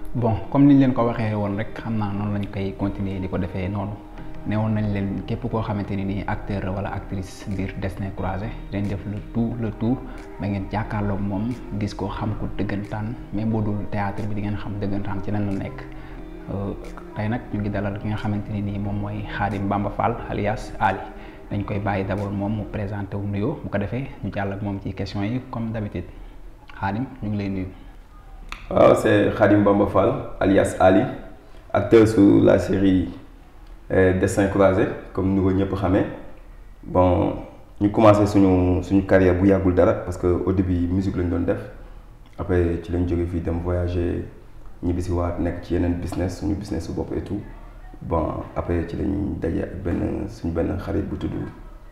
bon comme niñ leen ko waxee woon rek xam naa noonu lañ koy continuer di ko defee noonu newoon nañ leen képp koo xamante ni nii acteur wala actrice biir Destins Croisés dañ def le tout le tout ba ngeen jàkkaarloog moom gis ko xam ko dëggantaan même boo dul théâtre bi di ngeen xam dëggantaan ci lan la nekk tey nag ñu ngi dalal ki nga xamante ni nii moom mooy Khadim Bamba Fall alias Ali dañ koy bàyyi d'abord moom mu présenté wu nuyoo bu ko defee ñu jàll ak moom ci questions yi comme d'habitude Khadim ñu ngi lay nuyu. waaw c'est Khadim Bamba Fall alias Ali acteur sur la série Destins Croisés comme ni ko ñëpp xamee bon ñu commencé suñu suñu carrière bu yàggul dara parce que au début musique lañ doon def après ci lañ jógee fii dem voyager ñibbi si waat nekk ci yeneen business suñu business su bopp et tout bon après ci lañ daje ak benn suñu benn xarit bu tudd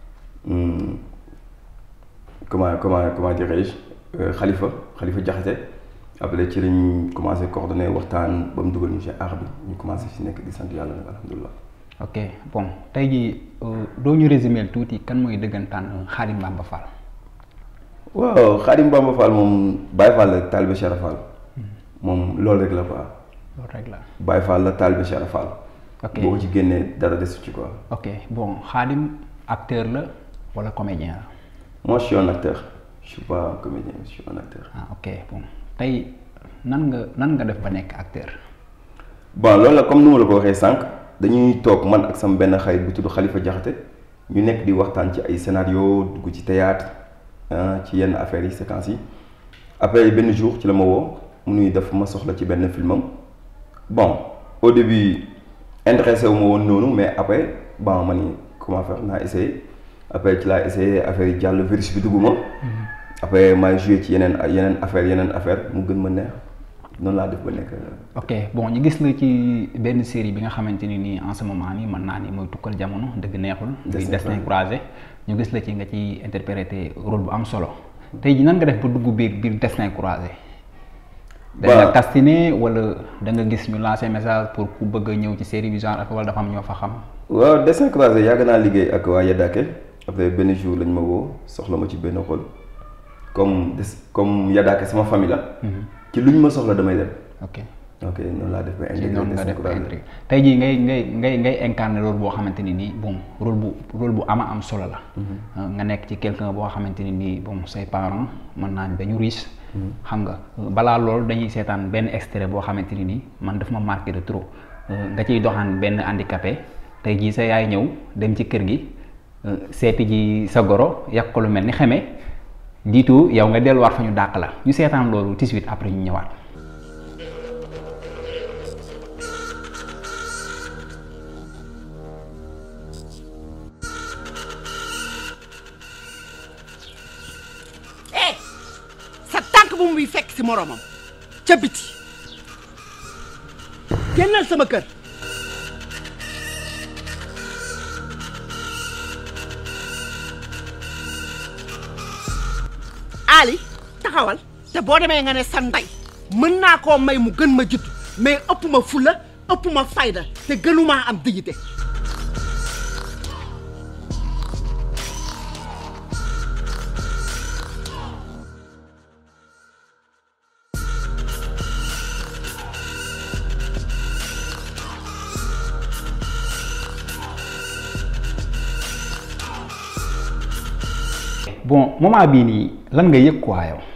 comment comment comment dirais-je Khalifa Khalifa Diakhaté après ci lañ commencé coordonner waxtaan ba mu dugal ñu ci art bi ñu commencé ci nekk di sant yàlla nag alhamdulilah. ok bon tey jii doo ñu résumer tuuti kan mooy dëggantaan Khadim Bamba Fall. waaw Khadim Bamba Fall moom Baye Fall la taalibe Cheikh Fall. moom loolu rek la quoi. loolu rek la. Baye Fall la taalibe Cheikh Fall. ok boo ko ci génnee dara desu ci quoi. ok bon Khadim acteur la wala comédien la. moi je suis un acteur je suis pas un comédien je suis un acteur. ah ok bon tey nan nga nan nga def ba nekk acteur. bon loolu la comme ni ma la ko waxee sànq dañuy toog man ak sama benn xarit bu tudd Khalifa Diakhaté ñu nekk di waxtaan ci ay scénario dugg ci théâtre ci yenn affaires yi séquences yi après benn jour ci la ma woo mu nuy def ma soxla ci benn filmam bon au début intéressé wu ma woon noonu mais après bon ma ni comment faire naa essayé après ci laa essayé affaire yi jàll virus bi dugg ma après maay joué ci yeneen yeneen affaire yeneen affaire mu gën ma neex noonu laa def ba nekk. ok bon ñu gis la ci benn série bi nga xamante ni nii en ce moment nii mën naa ni mooy tukkal jamono dëgg neexul. muy Destins Croisés ñu gis la ci nga ci interpréter rôle bu am solo tey ji nan nga def ba dugg biir biir Destins Croisés. da nga castiné wala da nga gis ñu lancer message pour ku bëgg a ñëw ci série bi genre ak wala dafa am ñoo fa xam. waaw Destins Croisés yàgg naa liggéey ak waa Yadake après benn jour lañ ma woo soxla ma ci benn rôle comme des comme Yadake sama famille la. ci luñ ma soxla damay dem. ok ok noonu laa def ba ci intégré noonu nga Destins def ba Croisés. intégré tey jii ngay ngay ngay ngay incarner rôle boo xamante ni nii bon rôle bu rôle bu ama am solo la. nga nekk ci quelqu'un boo xamante ni nii bon say parents mën naa ni dañu riche. xam nga balaa loolu dañuy seetaan benn extrait boo xamante ni nii man daf ma marqué de trop nga ciy doxaan benn handicapé tey jii sa yaay ñëw dem ci kër gi seeti ji sa goro yàq ko lu mel ni xeme jiitu yow nga delluwaat fa ñu dàq la ñu seetaan loolu tout de suite après ñu ñëwaat. eh sa tànk bu muy fekk si moromam ca biti génnal sama kër Ali taxawal te boo demee nga ne sa ndey mën naa koo may mu gën ma judd mais ëpp ma fula ëpp ma fayda te gënumaa am dignité bon moment bii nii lan nga yëg quoi yow.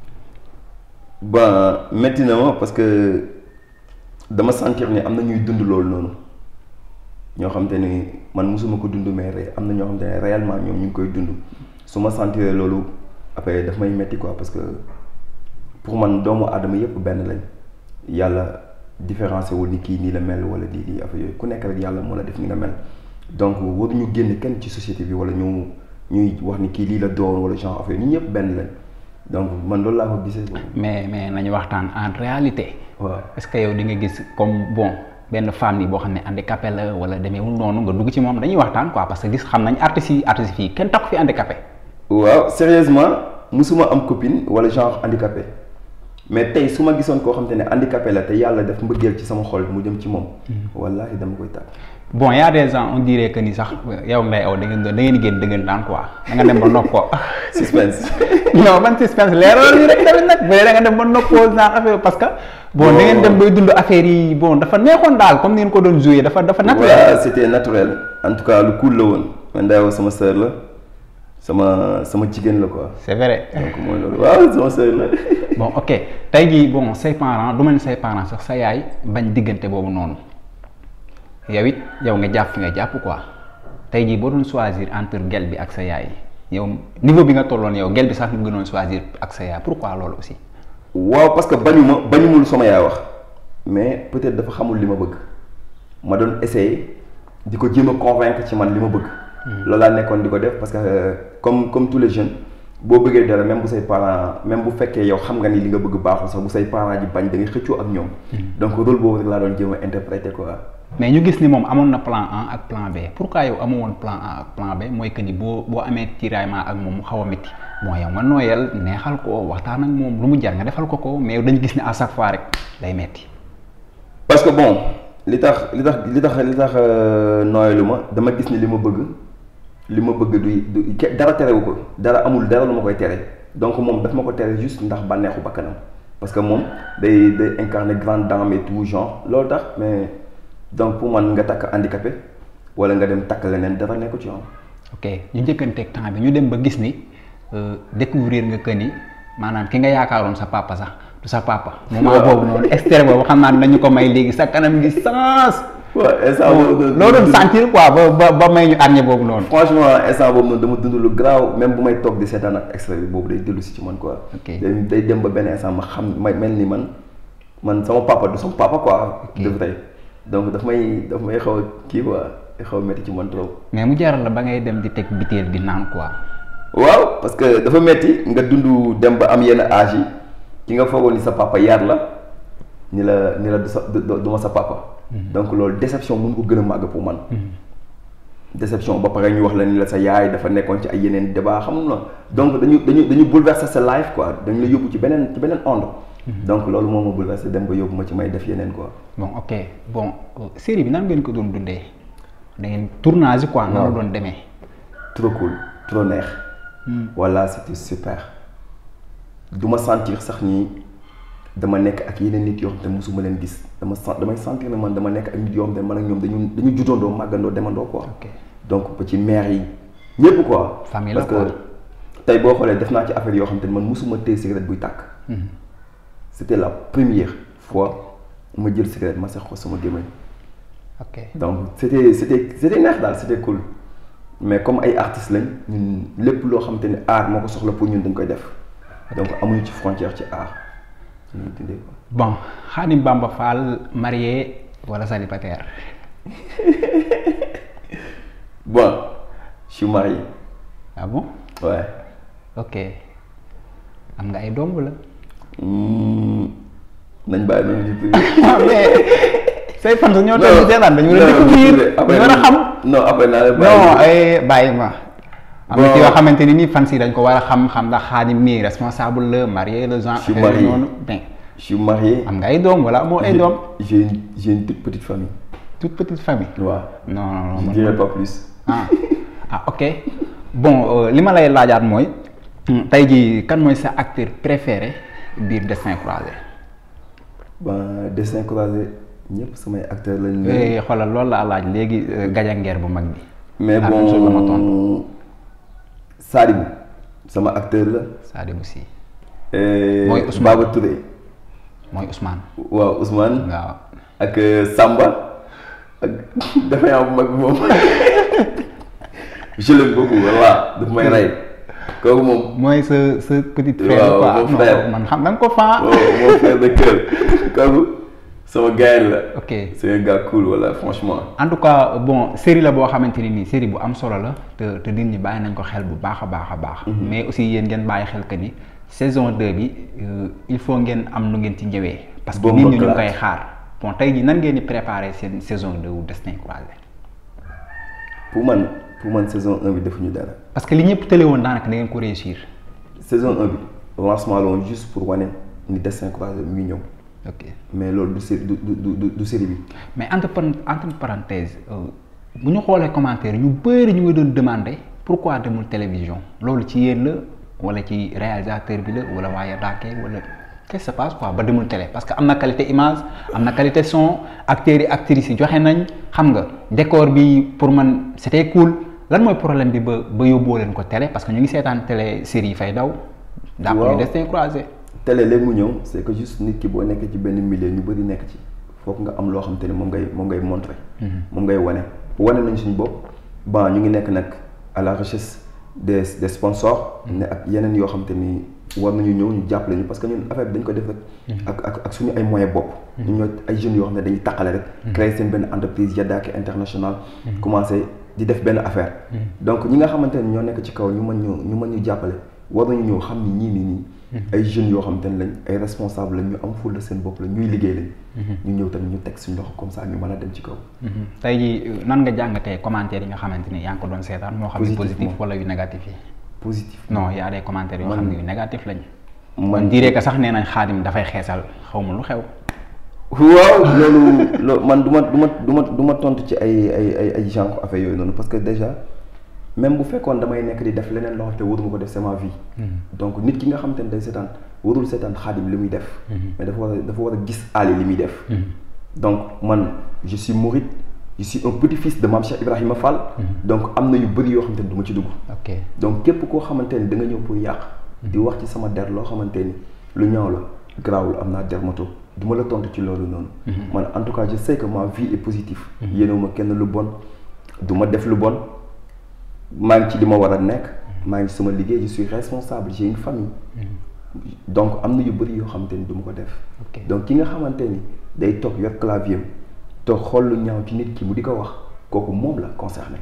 ba métti na ma parce que dama sentir ni am na ñuy dund loolu noonu ñoo xam te ni man mosuma ko dund mais ré- am na ñoo xam te ne réellement ñoom ñu ngi koy dund su ma sentir loolu après daf may métti quoi parce que pour man doomu aadama yépp benn lañ yàlla différencié wul ni kii nii la mel wala lii lii affaire yooyu ku nekk rek yàlla moo la def ni nga mel donc waruñu génn kenn ci société bi wala ñu ñuy wax ni kii lii la doon wala genre affaire ñun ñëpp benn lañ donc man loolu laa ko gisee boobu. mais mais nañu waxtaan en réalité. waaw est-ce que yow di nga gis comme bon benn femme yi boo xam ne handicapé la wala demeewul noonu nga dugg ci moom dañuy waxtaan quoi parce que gis xam nañ artistes yi artistes yi kenn takku fi handicapé. waaw sérieusement musuma am copine wala genre handicapé mais tey su ma gisoon koo xam te ne handicapé la te yàlla def mbëggeel ci sama xol mu jëm ci moom. wallaahi dama koy tàgg. bon y a des gens on dirait que ni sax yow ngay aw da ngeen da ngeen di génn dëggantaan quoi da nga dem ba nopp ko suspense non ban suspense leeral ñu rek tamit nag bu dee da nga dem ba noppoo naan affaire parce que bon da ngeen dem bay dund affaire yi bon dafa neexoon daal comme ni ngeen ko doon joué dafa dafa naturel waaw c'était naturel en tout cas lu cool la woon man Ndeye Awa sama sœur la sama sama jigéen la quoi c'est vrai donc mooy loolu waaw sama sœur la bon ok tey jii bon say parents du ma ne say parents sax sa yaay bañ diggante boobu noonu yow it yow nga jàpp fi nga jàpp quoi tey jii boo doon choisir entre gel bi ak sa yaay yow niveau bi nga tolloon yow gel bi sax nga gënoon choisir ak sa yaay pourquoi loolu aussi. waaw parce que bañu ma bañu ma lu sama yaay wax mais peut-être dafa xamul li ma bëgg ma doon essayer di ko jéem a convaincre ci man li ma bëgg. loolu laa nekkoon di ko def parce que euh, comme comme tous les jeunes boo bëggee dara même bu say parents même bu fekkee yow xam nga ni li nga bëgg baaxul sax bu say parents ji bañ da ngay xëccoo ak ñoom. donc rôle boobu rek laa doon jéem a interpréter quoi. mais ñu gis ni moom amoon na plan A ak plan B pourquoi yow amoo woon plan A ak plan B mooy que ni boo boo amee tiraillement ak moom mu xaw a métti bon yow nga nooyal neexal ko waxtaan ak moom lu mu jar nga defal ko ko mais yow dañu gis ni à chaque fois rek day metti parce que bon li tax li tax li tax li tax nooyalu ma dama gis ni li ma bëgg li ma bëgg du du ke- dara terewu ko dara amul dara lu ma koy tere donc moom daf ma ko tere juste ndax bànneexu bakkanam parce que moom day day incarner grande dame et tout genre loolu tax mais donc pour man nga takk handicapé wala nga dem takk leneen dara nekku ci yoon. ok ñu njëkkanteeg temps bi ñu dem ba gis ni euh, découvrir nga que ni maanaam ki nga yaakaaroon sa papa sax du sa papa. moment boobu noonu extrait boobu xam naa ne nañu ko may léegi sa kanam gi sens. waaw instant boobu noonu loo doon sentir quoi ba ba ba may ñu arñe boobu noonu. franchement instant boobu noonu dama dund lu garaaw même bu may toog di seetaan ak extrait bi boobu day dellu si ci man quoi. Ok. day day dem ba benn instant ma xam ma mel ni man man sama papa du sama papa quoi. Ok. de vrai donc daf may daf may xaw a kii quoi day xaw a métti ci man trop. mais mu jaral la ba ngay dem di teg biteel di naan quoi. waaw parce que dafa metti nga dund dem ba am yenn âge yi ki nga foogoon ni sa papa yar la ni la ni la du sa du du ma sa papa. donc loolu déception mun ko gën a màgg pour man. déception ba pare ñu wax la ni la sa yaay dafa nekkoon ci ay yeneen débat xam nga donc dañu dañu dañu bouleverser sa life quoi dañu la yóbbu ci beneen ci beneen onde. donc loolu moo ma bouleverser dem ba yóbbu ma ci may def yeneen quoi. bon ok bon euh, série bi nan ngeen ko doon dundee da ngeen tournage yi quoi. nan la waaw. doon demee. trop cool trop neex. voilà c'était super. du ma sentir sax ni dama nekk ak yeneen nit yoo xam te mosuma leen gis dama sen damay sentir ne man dama nekk ak nit yoo xam te man ak ñoom dañu dañu juddandoo màggandoo demandoo quoi. ok donc ba ci maire yi ñëpp quoi. Famille la parce quoi. que tey boo xoolee def naa ci affaire yoo xam te ne man mosuma téye cigarette buy tàkk. c'était la première fois ma jël cigarette ma sex ko sama gémmiñ ok donc c'était c'était c'était neex daal c'était cool mais comme ay artistes lañ ñun lépp loo xamante ne art moo ko soxla pour ñun dañ koy def donc amuñu ci frontière ci art ñu dundee quoi. bon Khadim Bamba Fall marié wala célibataire. bon je suis marié ah bon ouais ok am nga ay doom wala. Hmm, nañ bàyyi nañu ci tuuti. ah mais say fan ñoo toll ci seetaan dañu war a découvrir dañu war a xam. non après naa leen non bàyyi. ay bàyyi ma. am na Bon. ci yoo xamante ni nii fan si dañ ko war a xam xam ndax Khadim mii responsable la marié le genre. Je suis affaire marié. noonu mais je suis marié. am nga ay doom wala amoo ay J'ai- doom. j'ai une j'ai une toute petite famille. toute petite famille. waaw non non non je man- dirais pas plus. ah ah ok bon euh, li ma lay laajaat mooy hmm, tey jii kan mooy sa acteur préféré biir Destin Croisé. ben dessin croisé ñëpp samay acteurs lañ. Eh, xoolal loolu laa laaj léegi euh, gajangeer bu mag bi. mais La même chose la ma tontu. bon Sadibou sama acteur la. Sadibou Sy et Mooy Ousmane. Baba Touré mooy Ousmane. waaw Ousmane. waaw ak euh, Samba ak dafa yaa bu mag bi moom je l'aime beaucoup voilà daf may rey kooku moom mooy sa sa petite frère Waaw, quoi mon non, frère. man xam da nga ko faa. oh, mon frère de cœur kooku sama gars la ok c'est un gars cool voilà franchement en tout cas bon série la boo xamante ni nii série bu am solo la te te nit ñi bàyyi nañ ko xel bu baax a baax a baax. mais aussi yéen ngeen bàyyi xel que ni saison 2 bi euh, il faut ngeen am nu ngeen ci ñëwee. parce que Bombe nit ñi ñu ngi éclate. koy xaar bon tey jii nan ngeen di préparer seen saison 2 wu Destin Croisé. pour man pour man saison 1 bi defuñu dara parce que li ñëpp tële woon daanaka da ngeen ko réussir. saison 1 bi lancement la woon juste pour wane ni Destin Croisé mu ngi ñëw ok mais loolu du série du du du du série bi mais entre par- entre parenthèse euh, bu ñu xoolee commentaire ñu bëri ñu ngi doon demander pourquoi demul télévision loolu ci yéen la wala ci réalisateur bi la wala waaye daake wala qu'est-ce qui se passe quoi ba demul télé parce que am na qualité image am na qualité son acteurs yi actrices yi joxe nañ xam nga décor bi pour man c'était cool lan mooy problème bi ba ba yóbboo leen ko télé parce que ñu ngi seetaan télé série yi fay daw. daa ko ñu destin croisé. télé léegi mu ñëw c'est que juste nit ki boo nekkee ci benn milieu ñu bëri nekk ci foog nga am loo xam te ne moom ngay moom ngay montrer. moom ngay wane wane nañ suñu bopp bon ñu ngi nekk nag à la recherche des des sponsors. ne ak yeneen yoo xam te ni war nañu ñëw ñu jàppale ñu parce que ñun affaire bi dañ ko def rek. ak ak ak suñu ay moyens bopp. ñu ñoo ay jeunes yoo xam ne dañuy taqale rek. créer seen benn entreprise Yadaaki international. commencé di def benn affaire. donc ñi nga xamante ne ñoo nekk ci kaw ñu mën ñu ñu mën ñu jàppale war nañu ñëw xam ni ñii nii nii. ay jeunes yoo xamante ne lañ ay responsable lañ ñu am fulla seen bopp la ñuy liggéey lañ. ñu ñëw tamit ñu teg suñu loxo comme ça ñu mën a dem ci kaw. tey jii nan nga jàngatee commentaires yi nga xamante ni yaa ngi ko doon seetaan moo xam ne positif wala yu négatif yi. positif non y a des commentaires yoo xam ne yu négatif lañ. man diiree que sax nee nañ xaadim dafay xeesal xaw ma lu xew. waaw loolu loolu man du ma du ma du ma du ma tontu ci ay ay ay ay genre affaire yooyu noonu parce que déjà même bu fekkoon damay nekk di def leneen loo xam te waruma ko def c'est ma vie. donc nit ki nga xam te ne day seetaan warul seetaan xaadim li muy def. mais dafa war a dafa war a gis Ali li muy def. donc man je suis mouride je suis un petit-fils de Mame Cheikh Ibrahima Fall. donc am na yu bëri yoo xamante ni du ma ci dugg. ok donc képp koo xamante ni da nga ñëw pour yàq. di wax ci sama der loo xamante ni lu ñaaw la garaawul am naa dermato du ma la tontu ci loolu noonu. man en tout cas je sais que ma vie est positive. yéenewuma kenn lu bon du ma def lu bon maa ngi ci li ma war a nekk. maa ngi sama liggéey je suis responsable j'ai une famille. donc am na yu bëri yoo xamante ni du ma ko def. donc ki nga xamante ni day toog yor clavier am toog xool lu ñaaw ci nit ki mu di ko wax kooku moom la concerné.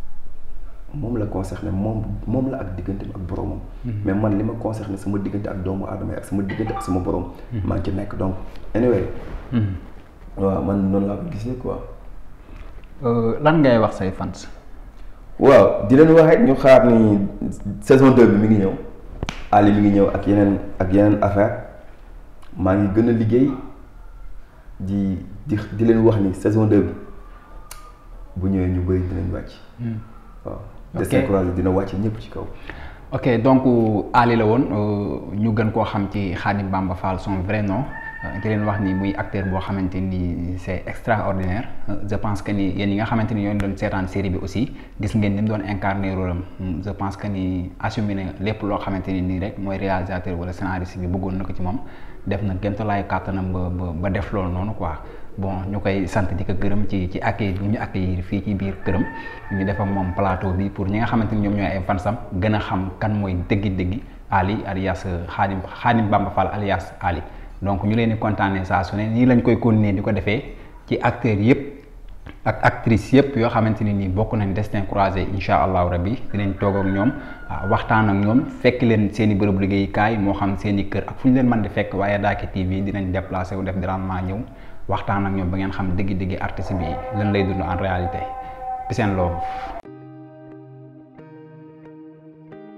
moom la concerné moom moom la ak digganteem ak boromam. mais man li ma concerné sama diggante ak doomu aadama yi ak sama diggante ak sama borom. maa ngi ci nekk donc anyway. waaw man noonu laa ko gisee quoi. lan ngay wax say fans. waaw di leen wax rek ñu xaar ni saison 2 bi mi ngi ñëw Ali mi ngi ñëw ak yeneen ak yeneen affaire maa ngi gën a liggéey di di di leen wax ni saison 2 bi bu ñëwee ñu bëri dinañ wàcc. waaw. Destin Croisé dina wàcc ñëpp ci kaw. ok donc Ali la woon ñu gën koo xam ci Khadim Bamba Fall son vrai nom di leen wax ni muy acteur boo xamante ni c'est extraordinaire je pense que ni yéen yi nga xamante ni ñoo doon seetaan série bi aussi gis ngeen ni mu doon incarner rôle am je pense que ni assumé na lépp loo xamante ni nii rek mooy réalisateur wala scénariste bi bëggoon na ko ci moom def na gémtalaay kàttanam ba ba ba def loolu noonu quoi. bon ñu koy sant di ko gërëm ci ci accueil bu ñu accueillir fii ci biir këram ñu def ak moom plateau bi pour ñi nga xamante ni ñoom ñooy ay fansam gën a xam kan mooy dëggi-dëggi Ali alias Khadim Khadim Bamba Fall alias Ali donc ñu leen di kontaanee saa su ne nii lañ koy continuer di ko defee ci acteurs yëpp ak actrices yëpp yoo xamante ni nii bokk nañ destin croisé incha allahu rabbi dinañ toog ak ñoom waxtaan ak ñoom fekk leen seen i bërëb liggéeyukaay moo xam seen i kër ak fu ñu leen mën di fekk waaye Daaki TV dinañ déplacé wu def dérangement ñëw waxtaan ak ñoom ba ngeen xam dëgg-dëgg artiste bi lan lay dund en réalité peace and love